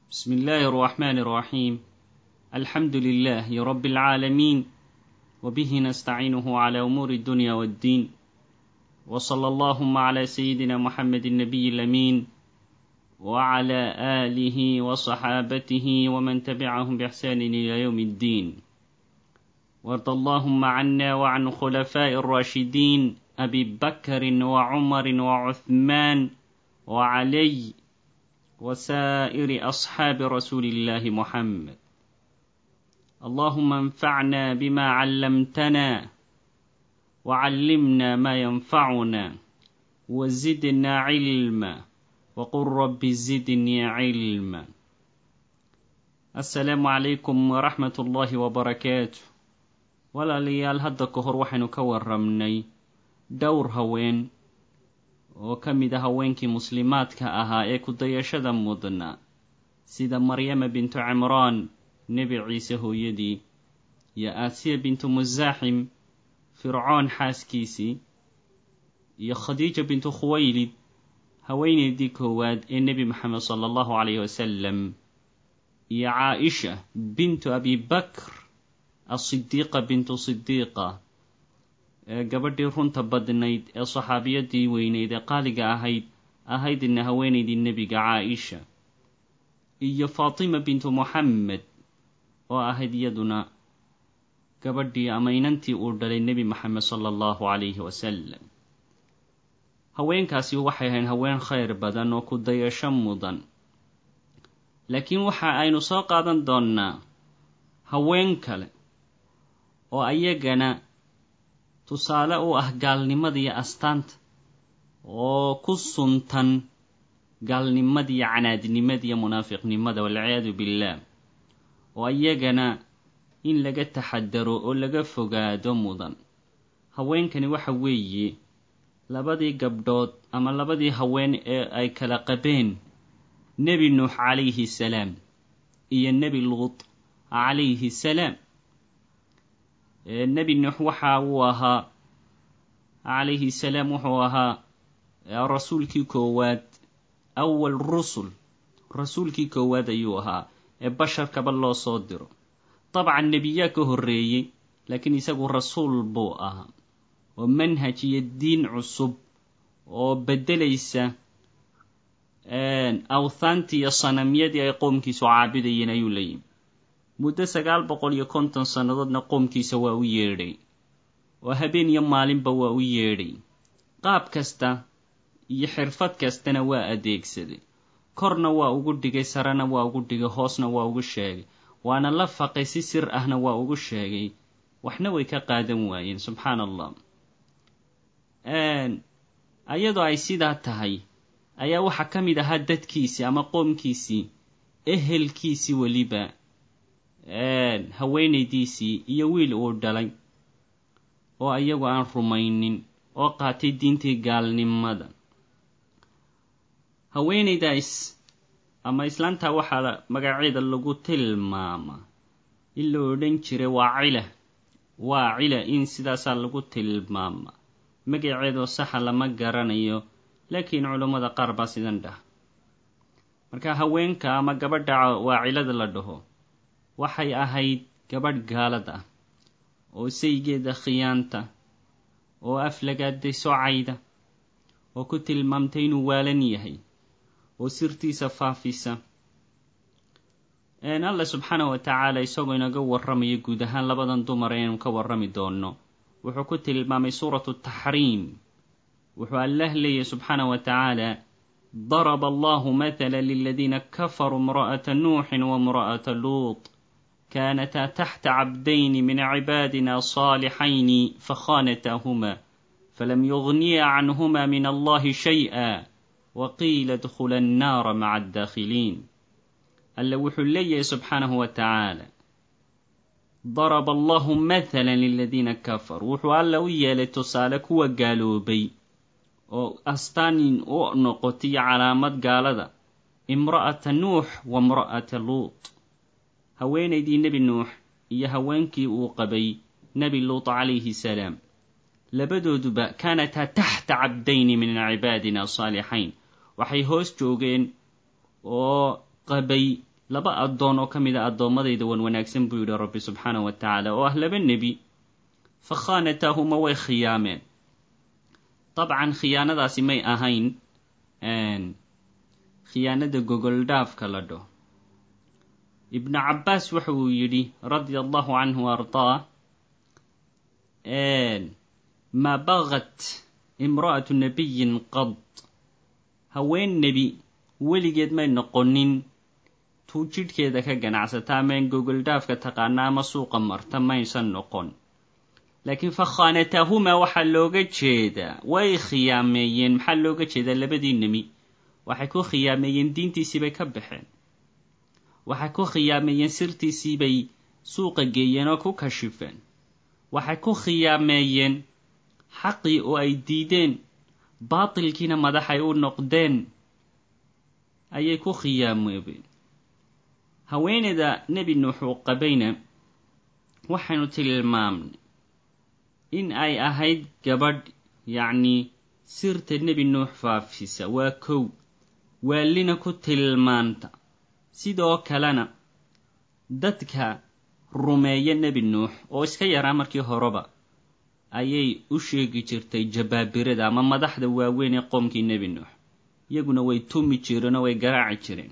بسم الله الرحمن الرحيم الحمد لله رب العالمين وبه نستعينه على أمور الدنيا والدين وصلى اللهم على سيدنا محمد النبي الأمين وعلى آله وصحابته ومن تبعهم بإحسان إلى يوم الدين وارض اللهم عنا وعن خلفاء الراشدين أبي بكر وعمر وعثمان وعلي وسائر أصحاب رسول الله محمد اللهم انفعنا بما علمتنا وعلمنا ما ينفعنا وزدنا علما وقل رب زدني علما السلام عليكم ورحمة الله وبركاته walaalayaal hadda ka hor waxaynu ka warramnay dhowr haween oo ka mid a haweenkii muslimaadka ahaa ee ku-dayashada mudna sida maryama bintu cimraan nebi ciise hooyadii iyo aasiya bintu musaaxim fircoon xaaskiisii iyo khadiija bintu khuwaylid haweeneydii koowaad ee nebi maxamed sala allahu calayhi wasalam iyo caaisha bintu abi bakr asidiiqa bintu sidiiqa ee gabadhii runta badnayd ee saxaabiyadii weyneyd ee qaaliga ahayd ahaydna haweenaydii nebiga caaisha iyo faatima bintu moxamed oo ahayd iyaduna gabadhii ama inantii uu dhalay nebi maxamed sala allahu calayhi wasalam haweenkaasi waxay ahayn haween khayr badan oo ku dayasho mudan laakiin waxa aynu soo qaadan doonnaa haween kale oo ayagana tusaale u ah gaalnimadiiyo astaanta oo ku suntan gaalnimadiiyo canaadnimadiiyo munaafiqnimada walciyaadu billaah oo ayagana in laga taxadaro oo laga fogaado mudan haweenkani waxa weeye labadii gabdhood ama labadii haween ee ay kala qabeen nebi nuux calayhi salaam iyo nebi luut calayhi salaam nebi nuux waxa uu ahaa calayhi salaam wuxuu ahaa rasuulkii koowaad awal rusul rasuulkii koowaad ayuu ahaa ee basharkaba loo soo diro dabcan nebiyaa ka horreeyey laakiin isagu rasuul buu ahaa oo manhaj iyo diin cusub oo beddelaysa awthaantii iyo sanamyadii ay qoomkiisu caabidayeen ayuu la yimi muddo sagaal boqol iyo konton sannadoodna qoomkiisa waa u yeedhay oo habeen iyo maalinba waa u yeedhay qaab kasta iyo xirfad kastana waa adeegsaday korna waa ugu dhigay sarena waa ugu dhigay hoosna waa ugu sheegay waana la faqay si sir ahna waa ugu sheegay waxna way ka qaadan waayeen subxaana allah ayadoo ay sidaa tahay ayaa waxaa ka mid ahaa dadkiisii ama qoomkiisii ehelkiisii weliba haweenaydiisii iyo wiil uu dhalay oo iyagu aan rumaynin oo qaatay diintii gaalnimada haweenaydaas ama islaantaa waxaa magaceeda lagu tilmaamaa in la odhan jiray waa cila waa cila in sidaasaa lagu tilmaamaa magaceedoo saxa lama garanayo laakiin culummada qaar baa sidan dhah marka haweenka ama gabadha waacilada la dhaho waxay ahayd gabadh gaalad ah oo saygeeda khiyaanta oo aflagaaday socayda oo ku tilmaamtay inuu waalan yahay oo sirtiisa faafisa alla subxaanahu wa tacaala isagoo inaga warramaya guud ahaan labadan dumar aynu ka warrami doonno wuxuu ku tilmaamay suuratu taxriim wuxuu allah leeyahy subxaanahu wa tacaala daraba allahu mathala liladiina kafaruu imra'ata nuuxin waimra'ata luut كانتا تحت عبدين من عبادنا صالحين فخانتاهما فلم يغنيا عنهما من الله شيئا وقيل ادخلا النار مع الداخلين ألا وحلي سبحانه وتعالى ضرب الله مثلا للذين كفروا وحو ألا ويا لتسالك وقالوا بي أستانين أو نقطي علامات قال امرأة نوح وامرأة لوط haweenaydii nebi nuux iyo haweenkii uu qabay nebi luut calayhi salaam labadooduba kaanataa taxta cabdayni min cibaadina saalixayn waxay hoos joogeen oo qabay laba addoon oo ka mid a addoommadayda wan wanaagsan buu yidhi rabbi subxaanahu wa tacaala oo ah laba nebi fa khaanataahuma way khiyaameen dabcan khiyaanadaasi may ahayn khiyaanada gogoldhaafka la dhaho ibnu cabbaas waxa uu yidhi radia allahu canhu ardaa maa bagat imra'atu nabiyin qad haween nebi weligeed may noqonin tuu jidhkeeda ka ganacsata amaen gogoldhaafka taqaana ama suuqa marta maysan noqon laakiin fa khaanataahumaa waxaa looga jeedaa way khiyaameeyeen maxaa looga jeedaa labadii nemi waxay ku khiyaameeyeen diintiisii bay ka baxeen waxay ku khiyaameeyeen sirtiisii bay suuqa geeyeen oo ku kashifeen waxay ku khiyaameeyeen xaqii oo ay diideen baatilkiina madaxay u noqdeen ayay ku khiyaamoobeen haweeneyda nebi nuux uu qabayna waxaynu tilmaamnay in ay ahayd gabadh yacnii sirta nebi nuux faafisa waa kow waalina ku tilmaanta sidoo kalena dadka rumeeya nebi nuux oo iska yaraa markii horeba ayay u sheegi jirtay jabaabirada ama madaxda waaweyn ee qoomkii nebi nuux iyaguna way tumi jireen oo way garaaci jireen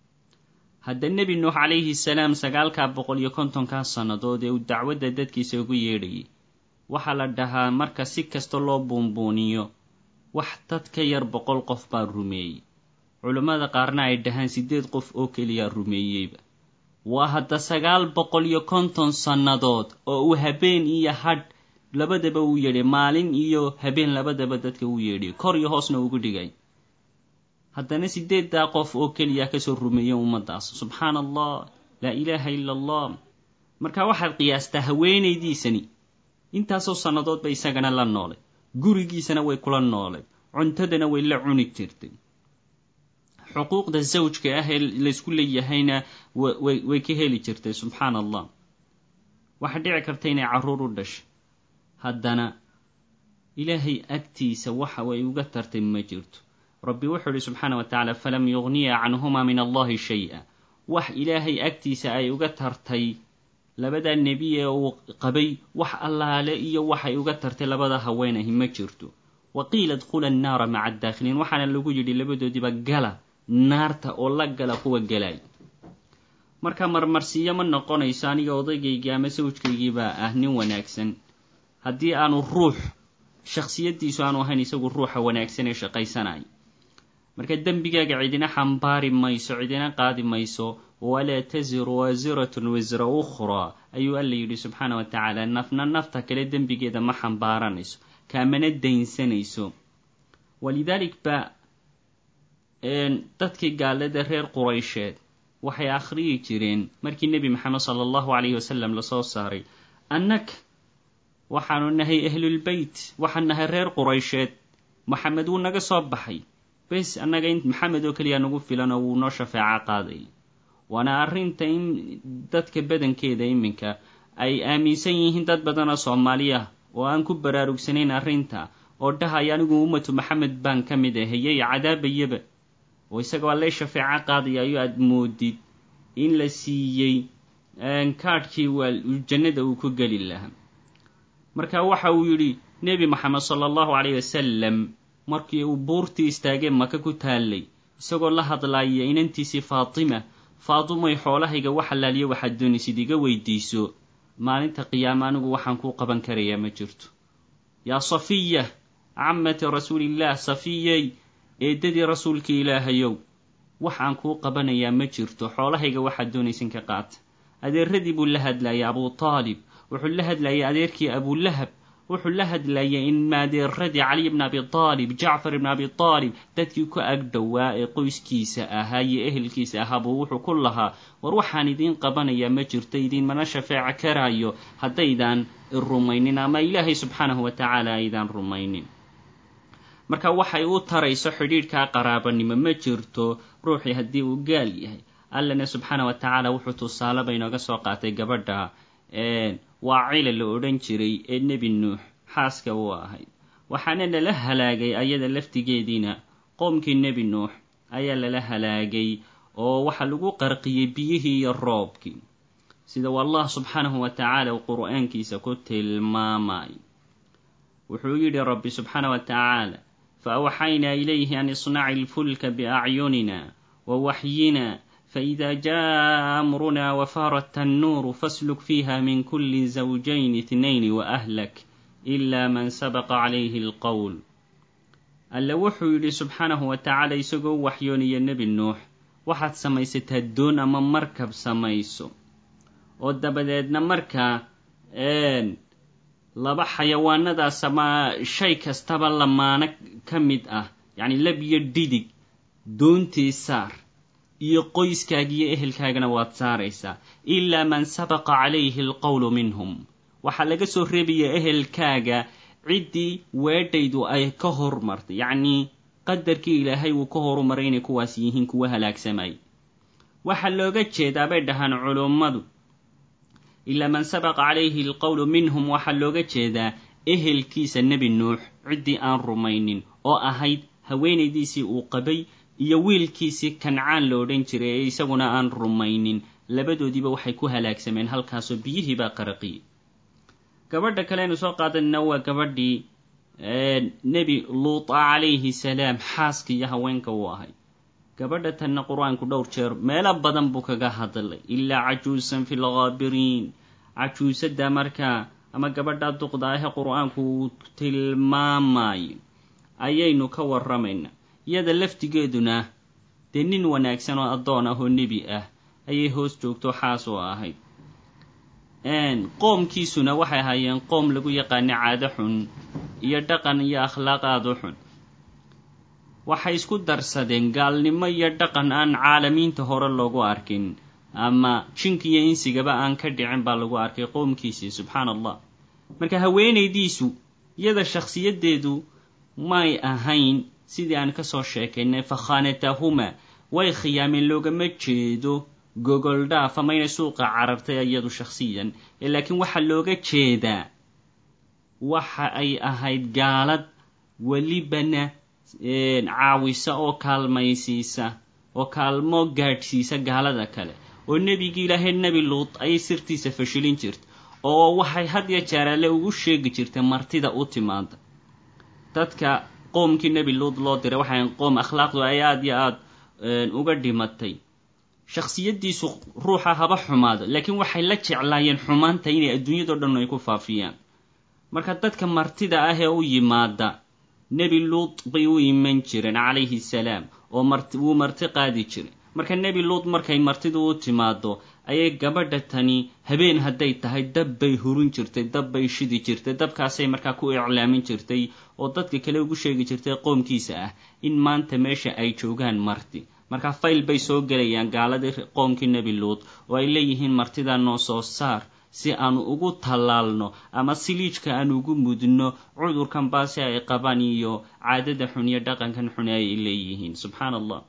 hadda nebi nuux calayhi salaam sagaalkaa boqol iyo kontonkaa sannadood ee uu dacwadda dadkiisa ugu yeedhayay waxaa la dhahaa marka si kasta loo buunbuuniyo wax dad ka yar boqol qof baa rumeeyey culammada qaarna ay dhahaan siddeed qof oo keliyaa rumeeyeyba waa hadda sagaal boqol iyo konton sannadood oo uu habeen iyo hadh labadaba uu yeedhay maalin iyo habeen labadaba dadka uu yeedhay kor iyo hoosna ugu dhigay haddana siddeeddaa qof oo keliya kasoo rumeeyey ummaddaas subxaana allah laa ilaaha ila allah marka waxaad qiyaastaa haweenaydiisani intaasoo sannadood bay isagana la noolay gurigiisana way kula noolay cuntadana way la cuni jirtay xuquuqda zawjka ah ee laysku leeyahayna way ka heli jirtay subxaana allah waxaa dhici karta inay carruur u dhashay haddana ilaahay agtiisa waxa way uga tartay ma jirto rabbi wuxuu ihi subxaana wa tacaala falam yugniya canhuma min allahi shay-a wax ilaahay agtiisa ay uga tartay labadaa nebi ee uu qabay wax allaale iyo waxay uga tartay labada haweenahi ma jirto wa qiila dkhula annaara maca addaakhiliin waxaana lagu yidhi labadoodiiba gala naarta oo la gala kuwa galay marka marmarsiiyo ma noqonayso aniga odaygaygii ama sawjkaygiibaa ah nin wanaagsan haddii aanu ruux shakhsiyaddiisu aanu ahayn isagu ruuxa wanaagsan ee shaqaysanaya marka dembigaaga cidina xambaari mayso cidina qaadi mayso walaa tasiru waasiratun wisra ukhraa ayuu alla yidhi subxaana wa tacaala nafna nafta kale dembigeeda ma xambaaranayso kaamana daynsanayso walidaalik ba dadkii gaalada reer quraysheed waxay akhriyi jireen markii nebi maxamed sala allahu calayhi wasalam lasoo saaray annag waxaanu nahay ahlulbeyt waxaan nahay reer quraysheed maxamed wuu naga soo baxay bes annaga in maxamed oo keliya nagu filan oo wuu noo shafeeco qaaday waana arrinta in dadka badankeeda iminka ay aaminsan yihiin dad badan oo soomaali ah oo aan ku baraarugsanayn arrinta oo dhahaya anigu ummatu maxamed baan ka mid ahayey cadaabayaba oo isagoo allay shafeeco qaadaya ayuu aad moodid in la siiyey kaadhkii waa jannada uu ku geli lahaa marka waxa uu yidhi nebi moxamed sala allahu calayh wasalam markii uu buurtii istaagee maka ku taallay isagoo la hadlaaya inantiisii faatima faatumay xoolahayga wax allaaliyo waxaad doonaysid iga weydiiso maalinta qiyaama anigu waxaan kuu qaban karayaa ma jirto yaa safiya camati rasuulillaah safiyey eeddadii rasuulkii ilaahayow waxaan kuu qabanayaa ma jirto xoolahayga waxaad doonaysin ka qaata adeeradii buu la hadlayay abuu taalib wuxuu la hadlayay adeerkii abulahab wuxuu la hadlayay in maadeeradii caliy bn abi aalib jacfar ibn abi aalib dadkii ku agdhowaa ee qoyskiisa ahaa iyo ehelkiisa ahaa buu wuxuu ku lahaa war waxaan idiin qabanayaa ma jirto idiinmana shafeeco karaayo haddaydaan rumaynin ama ilaahay subxaanahu wa tacaala aydaan rumaynin marka waxay u tarayso xidhiidhkaa qaraabanimo ma jirto ruuxii haddii uu gaal yahay allana subxaana wa tacaala wuxuu tusaaleba inooga soo qaatay gabadha waa cila la odhan jiray ee nebi nuux xaaska u ahayd waxaana lala halaagay ayada laftigeediina qoomkii nebi nuux ayaa lala halaagay oo waxa lagu qarqiyey biyihii iyo roobkii sida allah subxaanahu wa tacaala uu qur'aankiisa ku tilmaamay wuxuu yidhi rabbi subxaanah wa tacaala faawxaynaa ilayhi an isnaci ilfulka biacyunina wawaxyina faإida jaءa amruna wafaara tannuuru fasluk fiiha min kuli zawjayn itnayn waahlak ila man sabaqa calayhi alqowl alle wuxuu yidhi subxaanahu wa tacaala isagoo u waxyoonaya nebi nuux waxaad samaysataa doon ama markab samayso oo dabadeedna markaa laba xayawaanadaas ama shay kastaba lamaano ka mid ah yacni lab iyo dhidig doontii saar iyo qoyskaaga iyo ehelkaagana waad saaraysaa ilaa man sabaqa calayhi alqowlu minhum waxaa laga soo reebayaa ehelkaaga ciddii weedhaydu ay ka hormartay yacnii qadarkii ilaahay uu ka horumaray inay kuwaas yihiin kuwa halaagsamay waxaa looga jeedaa bay dhahaan culummadu ilaa man sabaqa calayhi alqowlu minhum waxaa looga jeedaa ehelkiisa nebi nuux ciddii aan rumaynin oo ahayd haweenaydiisii uu qabay iyo wiilkiisii kancaan lo odhan jiray ee isaguna aan rumaynin labadoodiiba waxay ku halaagsameen halkaasoo biyihii baa qaraqiyey gabadha kaleynu soo qaadanayna waa gabadhii nebi luuta calayhi salaam xaaska iyo haweenka uu ahay gabadha tanna qur-aanku dhowr jeer meelo badan buu kaga hadlay ilaa cajuusan fi lghaabiriin cajuusada markaa ama gabadha duqda ahe qur-aanku uu tilmaamayo ayaynu ka warramaynaa iyada laftigeeduna dee nin wanaagsan oo addoon ah oo nebi ah ayay hoos joogto xaas oo ahayd qoomkiisuna waxay ahaayeen qoom lagu yaqaana caado xun iyo dhaqan iyo akhlaaq aada u xun waxay isku darsadeen gaalnimo iyo dhaqan aan caalamiinta hore loogu arkin ama jinka iyo insigaba aan ka dhicin baa lagu arkay qoomkiisii subxaan allah marka haweenaydiisu iyada shakhsiyaddeedu may ahayn sidii aan kasoo sheekaynay fakhaanatahuma way khiyaameen loogama jeedo gogol dhaaf ama inay suuqa carartay iyadu shakhsiyan laakiin waxaa looga jeedaa waxa ay ahayd gaalad welibana caawisa oo kaalmaysiisa oo kaalmo gaadhsiisa gaalada kale oo nebigii ilaahay nebi luut ayay sirtiisa fashilin jirta oo waxay had ya jeeraale ugu sheegi jirtay martida u timaada dadka qoomkii nebi luut loo diray waxay qoom akhlaaqdu ay aada iyo aada uga dhimatay shakhsiyaddiisu ruuxa haba xumaado laakiin waxay la jeclaayeen xumaanta inay adduunyado dhan ay ku faafiyaan marka dadka martida ah ee u yimaada nebi luut bay u iman jireen calayhi salaam oo mart wuu marti qaadi jiray marka nebi luut markay martidu u timaado ayay gabadha tani habeen hadday tahay dab bay hurin jirtay dab bay shidi jirtay dabkaasay markaa ku iclaamin jirtay oo dadka kale ugu sheegi jirtay qoomkiisa ah in maanta meesha ay joogaan marti marka fayl bay soo gelayaan gaaladii qoomkii nebi luut oo ay leeyihiin martidaa noo soo saar si aanu ugu tallaalno ama siliijka aan ugu mudno cudurkan baase ay qabaan iyo caadada xun iyo dhaqankan xun ay leeyihiin subxaan allah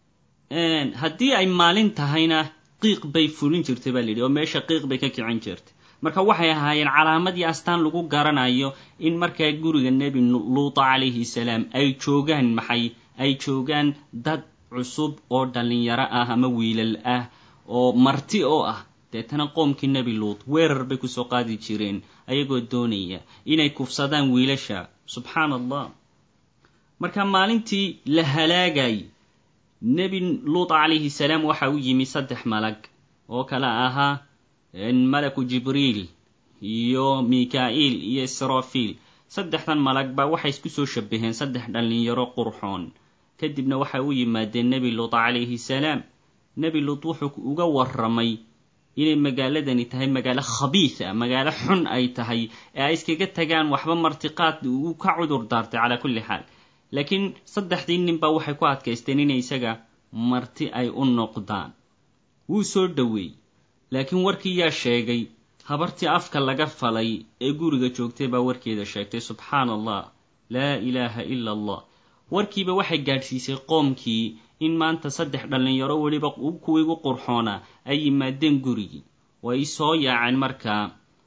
haddii ay maalin tahayna qiiq bay fulin jirtay baa layidhi oo meesha qiiq bay ka kicin jirtay marka waxay ahaayeen calaamadii astaan lagu garanayo in markaa guriga nebi luuta calayhi salaam ay joogaan maxay ay joogaan dad cusub oo dhallinyaro ah ama wiilal ah oo marti oo ah deetana qoomkii nebi luut weerar bay kusoo qaadi jireen ayagoo doonaya inay kufsadaan wiilasha subxaan allah marka maalintii la halaagay nebi luut calayhi salaam waxa u yimi saddex malag oo kale ahaa malaku jibriil iyo mika-iil iyo israfiil saddexdan malag baa waxay isku soo shabaheen saddex dhallinyaro qurxoon kadibna waxay u yimaadeen nebi luut calayhi salaam nebi luut wuxuu uga warramay inay magaaladani tahay magaalo khabiisa magaalo xun ay tahay ee ay iskaga tagaan waxba martiqaad uu ka cudur daartay calaa kulli xaal laakiin saddexdii nin baa waxay ku adkaysteen inay isaga marti ay u noqdaan wuu soo dhoweeyey laakiin warkii yaa sheegay habartii afka laga falay ee guriga joogtay baa warkeeda sheegtay subxaan allah laa ilaaha ila allah warkiiba waxay gaadhsiisay qoomkii in maanta saddex dhallinyaro weliba kuwii ugu qurxoonaa ay yimaadeen gurigii way soo yaaceen markaa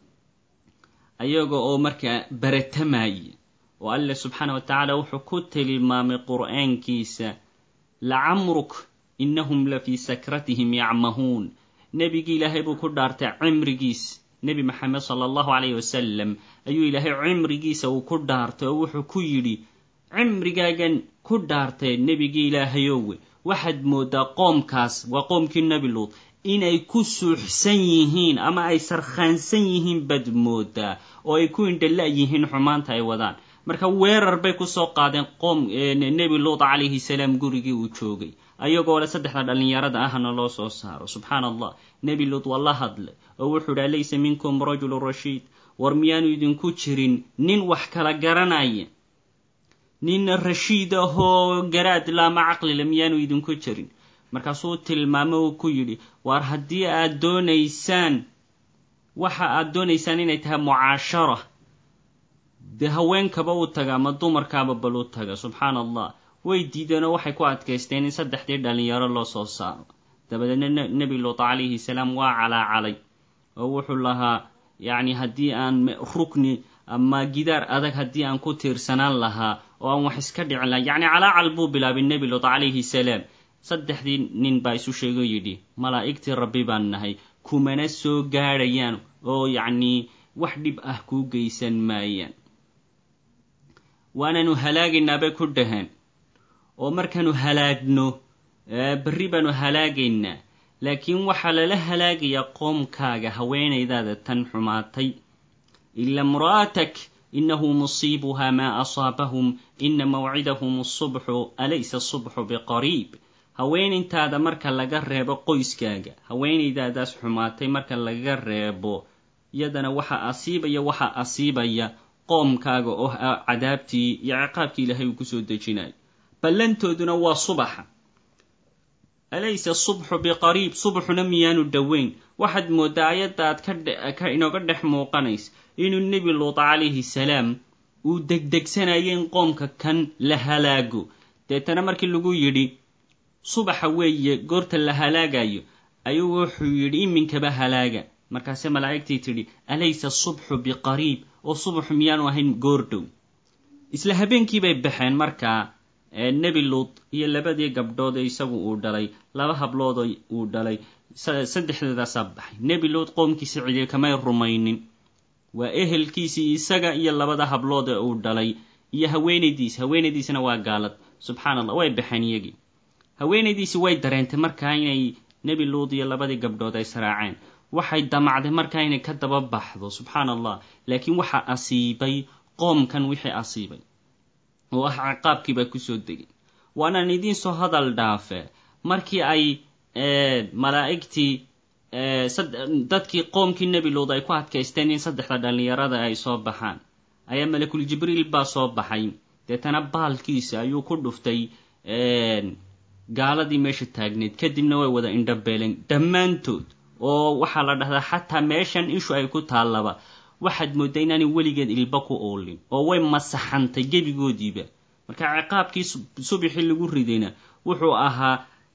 ayaga oo markaa baratamaya oo alle subxaana wa tacaala wuxuu ku tilmaamay qur-aankiisa lacamruk innahum la fii sakratihim yacmahuun nebigii ilaahay buu ku dhaartay cimrigiis nebi maxamed sala allahu calayhi wasalam ayuu ilaahay cimrigiisa uu ku dhaartay oo wuxuu ku yidhi cimrigaagan ku dhaartay nebigii ilaahayowe waxaad mooddaa qoomkaas waa qoomkii nebi luud inay ku suuxsan yihiin ama ay sarkhaansan yihiin baad mooddaa oo ay ku indhala yihiin xumaanta ay wadaan marka weerar bay kusoo qaadeen qoom nebi luud calayhi salaam gurigii uu joogay ayagoo le saddexda dhallinyarada ahna loo soo saaro subxaana allah nebi luud waa la hadlay oo wuxuu dhi alaysa minkum rajulu rashiid war miyaanu idinku jirin nin wax kala garanaya nin rashiid ahoo garaad laama caqlile miyaanu idinku jirin markaasuu tilmaamo uu ku yidhi waar haddii aad doonaysaan waxa aad doonaysaan inay tahay mucaashara dee haweenkaba u taga ama dumarkaaba bal u taga subxaana allah way diideenoo waxay ku adkaysteen in saddexdii dhallinyaro loo soo saaro dabadeedna nebi luut calayhi salaam waa calaacalay oo wuxuu lahaa yacni haddii aan rukni ama gidaar adag haddii aan ku tiirsanaan lahaa oo aan wax iska dhicin lahaa yacni calaacal buu bilaabay nebi luut calayhi salaam saddexdii nin baa isu sheego yidhi malaa'igtii rabbi baan nahay kumana soo gaadhayaan oo yacnii wax dhib ah kuu geysan maayaan waananu halaagaynaa bay ku dhaheen oo markaanu halaagno berri baanu halaagaynaa laakiin waxaa lala halaagayaa qoomkaaga haweenaydaada tan xumaatay ila imra'atak inahu musiibuha maa asaabahum ina mawcidahum asubxu alaysa asubxu biqariib haweenintaada marka laga reebo qoyskaaga haweenaydaadaas xumaatay marka laga reebo iyadana waxa asiibaya waxa asiibaya qoomkaaga oo ah cadaabtii iyo ciqaabkii ilaahay uu kusoo dejinayo ballantooduna waa subaxa alaysa subxu biqariib subaxuna miyaanu dhoweyn waxaad mooddaa ayadda aad ka inooga dhex muuqanaysa inuu nebi luut calayhi salaam uu degdegsanaya in qoomka kan la halaago deetana markii lagu yidhi subaxa weeye goorta la halaagayo ayuu wuxuu yidhi iminkaba halaaga markaase malaa'igtii tidhi alaysa subxu biqariib oo subaxu miyaanu ahayn goordhow isla habeenkii bay baxeen markaa nebi luut iyo labadii gabdhood ee isagu uu dhalay laba hablood uu dhalay saddexdeedaasaa baxay nebi luut qoomkiisi cidiye kamay rumaynin waa ehelkiisii isaga iyo labada hablood ee uu dhalay iyo haweenaydiisi haweenaydiisina waa gaalad subxaana allah way baxeen iyagii haweenaydiisi way dareentay markaa inay nebi luut iyo labadii gabdhood ay saraaceen waxay damacday markaa inay ka daba baxdo subxaana allah laakiin waxaa asiibay qoomkan wixii asiibay oo ah ciqaabkiibaa kusoo degay waanaan idiin soo hadal dhaafe markii ay malaa'igtii dadkii qoomkii nebi luud ay ku adkaysteen in saddexda dhallinyarada ay soo baxaan ayaa malakul jibriil baa soo baxay deetana baalkiisa ayuu ku dhuftay gaaladii meesha taagneyd kadibna way wada indhabeeleen dhammaantood oo waxaa la dhahdaa xataa meeshan ishu ay ku taallaba waxaad mooddaa inaanay weligeed ilba ku oolin oo way masaxantay gebigoodiiba marka ciqaabkii subixii lagu ridayna wuxuu ahaa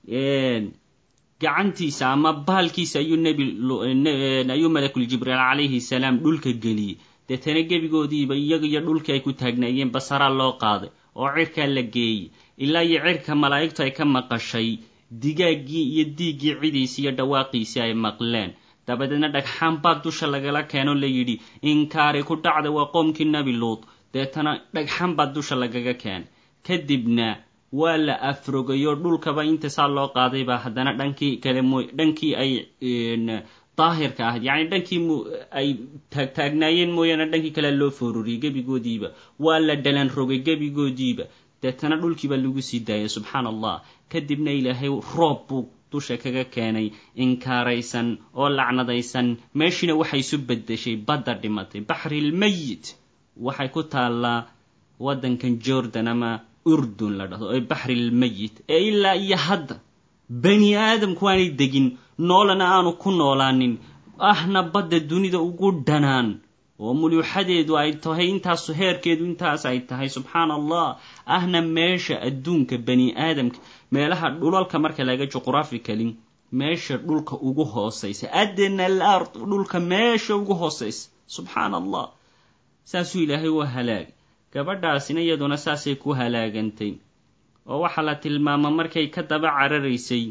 gacantiisa ama baalkiisa ayuu nebi ayuu malakul jibriil calayhi salaam dhulka geliyey deetana gebigoodiiba iyaga iyo dhulkii ay ku taagnaayeen basaraa loo qaaday oo cirkaa la geeyey ilaa iyo cirka malaa'igtu ay ka maqashay digaaggii iyo diiggii cidiisi iyo dhawaaqiisii ay maqleen dabadeedna dhagxaan baa dusha lagala keeno la yidhi inkaari ku dhacda waa qoomkii nebi luut deetana dhagxaan baa dusha lagaga keenay kadibna waa la afrogayo dhulkaba inta saa loo qaaday baa haddana dhankii kale mooy dhankii ay daahirka ahayd yacni dhankii ay taagtaagnaayeen mooyaane dhankii kale loo foororiyey gebigoodiiba waa la dhalan rogay gebigoodiiba deetana dhulkiibaa lagu sii daayay subxaana allah kadibna ilaahay roob buu dusha kaga keenay inkaaraysan oo lacnadaysan meeshiina waxay isu beddeshay badda dhimatay baxrilmayit waxay ku taallaa waddankan jordan ama urdun la dhahdo ee baxrilmayit ee ilaa iyo hadda bani aadamku aanay degin noolana aanu ku noolaanin ahna badda dunida ugu dhanaan oo muluuxadeedu ay tahay intaasu heerkeedu intaas ay tahay subxaana allah ahna meesha adduunka bani aadamka meelaha dhulalka marka laga juqraficali meesha dhulka ugu hoosaysa adna al ard dhulka meesha ugu hoosaysa subxaana allah saasuu ilaahay u halaagay gabadhaasina iyaduna saasay ku halaagantay oo waxaa la tilmaama markay ka daba cararaysay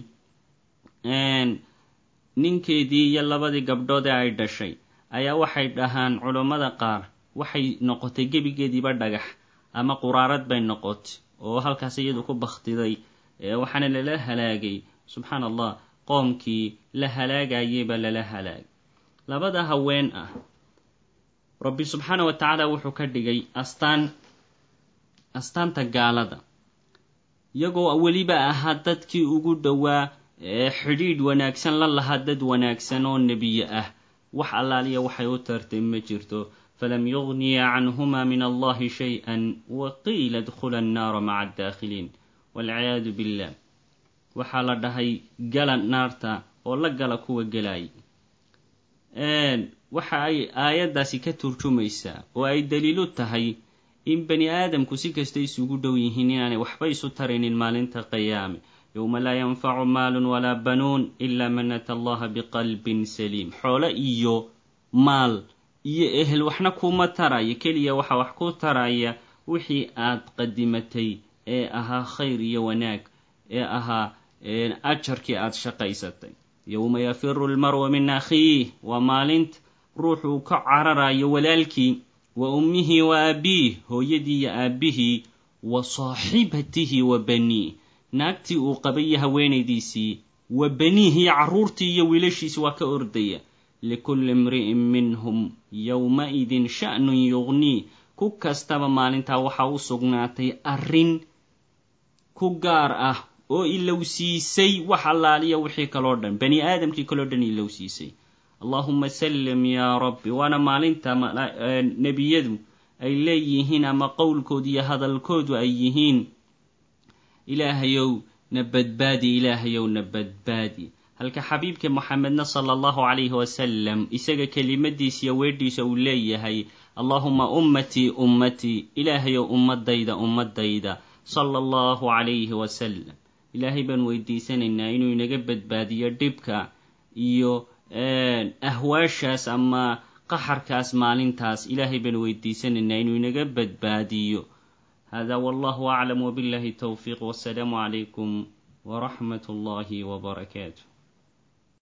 ninkeedii iyo labadii gabdhood ee ay dhashay ayaa waxay dhahaan culammada qaar waxay noqotay gebigeediiba dhagax ama quraarad bay noqotay oo halkaas iyadu ku bakhtiday waxaana lala halaagay subxaan allah qoomkii la halaagayeyba lala halaagay labada haween ah rabbi subxaana wa tacaala wuxuu ka dhigay astaan astaanta gaalada iyagoo weliba ahaa dadkii ugu dhowaa xidhiidh wanaagsan la lahaa dad wanaagsan oo nebiye ah wax allaaliya waxay u tartay ma jirto falam yugniya canhuma min allahi shay-an wa qiila dkhula annaara maca addaakhiliin walciyaadu billah waxaa la dhahay gala naarta oo la gala kuwa gelay waxa ay aayaddaasi ka turjumaysaa oo ay daliilu tahay in bani aadamku si kasta isugu dhow yihiin inaanay waxba isu taraynin maalinta qiyaame yowma laa yanfacu maalun walaa banuun ila man ata allaha biqalbin saliim xoolo iyo maal iyo ehel waxna kuma taraya keliya waxa wax ku taraya wixii aad qadimatay ee ahaa khayr iyo wanaag ee ahaa ajarkii aad shaqaysatay yowma yafiru lmar'u min akhiih waa maalinta ruuxuu ka cararayo walaalkii wa ummihi wa aabiih hooyadii iyo aabbihii wa saaxibatihi wa baniih naagtii uu qabay iyo haweenaydiisii wa baniih iyo carruurtii iyo wiilashiisi waa ka ordaya likulli imri'in minhum yowma-idin sha'nun yugnii ku kastaba maalintaa waxaa u sugnaatay arrin ku gaar ah oo ilowsiisay wax allaaliya wixii kaloo dhan bani aadamkii kaloo dhan ilowsiisay allahuma sallim yaa rabbi waana maalinta nebiyadu ay leeyihiin ama qowlkoodu iyo hadalkoodu ay yihiin ilaahayow na badbaadi ilaahayow na badbaadi halka xabiibka moxamedna sala allahu calayhi wasalam isaga kelimadiisiyo weedhiisa uu leeyahay allahuma ummatii ummatii ilaahayow ummadayda ummadayda sala allahu calayhi wasalam ilaahay baan weydiisanaynaa inuu inaga badbaadiyo dhibka iyo ahwaashaas ama qaxarkaas maalintaas ilaahay baan weydiisanaynaa inuu inaga badbaadiyo hada wallahu aclam wbillahi towfiiq wasalaamu calaykum waraxmat اllahi wbarakaatu